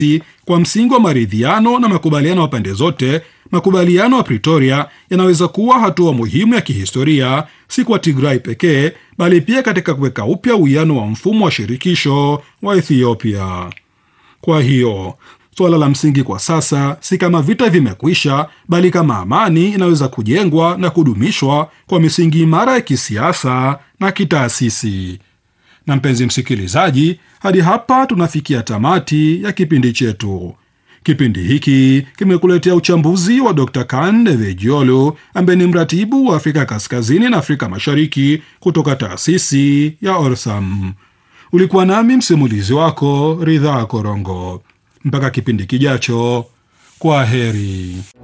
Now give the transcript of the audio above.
kwa msingi wa maridhiano na makubaliano ya pande zote. Makubaliano ya Pretoria yanaweza kuwa hatua muhimu ya kihistoria, si kwa Tigray pekee, bali pia katika kuweka upya uwiano wa mfumo wa shirikisho wa Ethiopia. Kwa hiyo suala la msingi kwa sasa si kama vita vimekwisha, bali kama amani inaweza kujengwa na kudumishwa kwa misingi imara ya kisiasa na kitaasisi. Na mpenzi msikilizaji, hadi hapa tunafikia tamati ya kipindi chetu. Kipindi hiki kimekuletea uchambuzi wa Dr. Kan Devejiolu ambaye ni mratibu wa Afrika Kaskazini na Afrika Mashariki kutoka taasisi ya Orsam. Ulikuwa nami msimulizi wako Ridhaa Korongo. Mpaka kipindi kijacho, kwa heri.